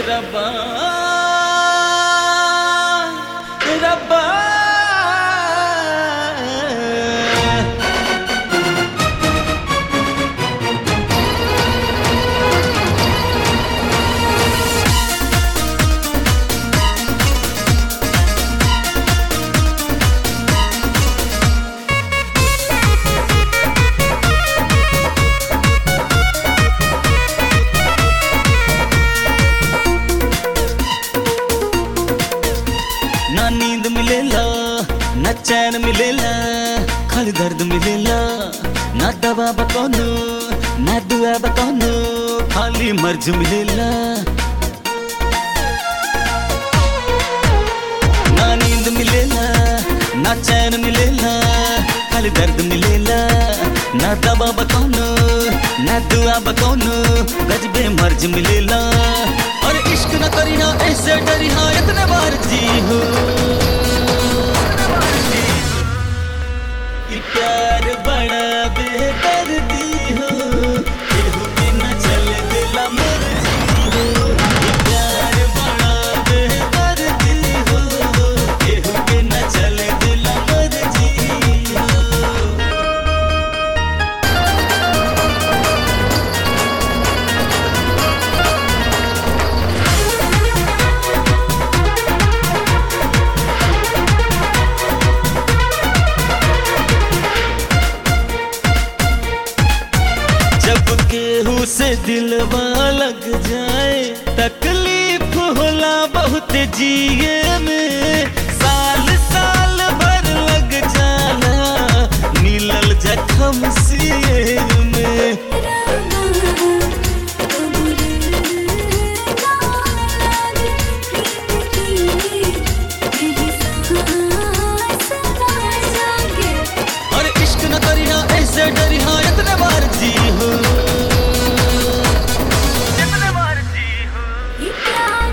रब्बा रब्बा ना नींद मिलेला ना चैन मिलेला खाली दर्द मिलेला ना दवा बकौनो ना दुआ बकौनो खाली मर्ज मिलेला ना नींद मिलेला ना चैन मिलेला खाली दर्द मिलेला ना दवा बकौनो ना दुआ बकौनो गजबे मर्ज मिलेला और इश्क न करी ना ऐसे डरी हाँ इतने बार जी हो कि प्यार बड़ा बेदर्दी हो केहू के न चले दिला मर्जी हो कि प्यार बड़ा बेदर्दी हो केहू के न चले दिला मर्जी हो जब केहू से दिलवा लग जाए तकलीफ होला बहुत जिए में साल साल भर लग जाला मिलल जखम सिए में और इश्क न करी ना ऐसे डरी हाँ इतने बार जी हो इतने बार जी हो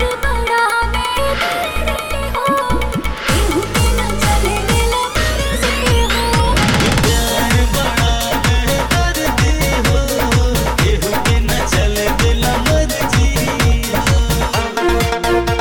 प्यार बड़ा बेदर्दी हो केहू के न चले दिला मर्जी हो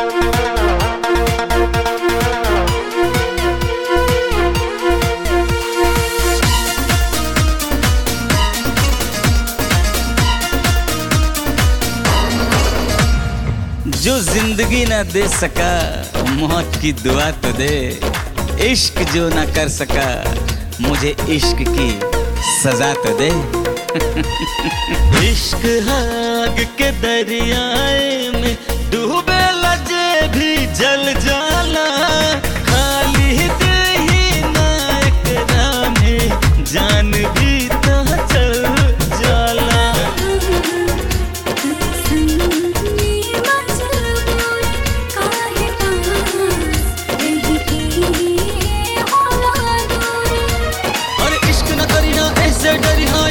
जो जिंदगी ना दे सका मौत की दुआ तो दे इश्क जो ना कर सका मुझे इश्क की सजा तो दे इश्क आग के दरियाए में डूबे लजे भी जल जाला खाली दिल ही ना एकरा में जान भी तो चल जाला और इश्क न करी ना ऐसे डरी हाँ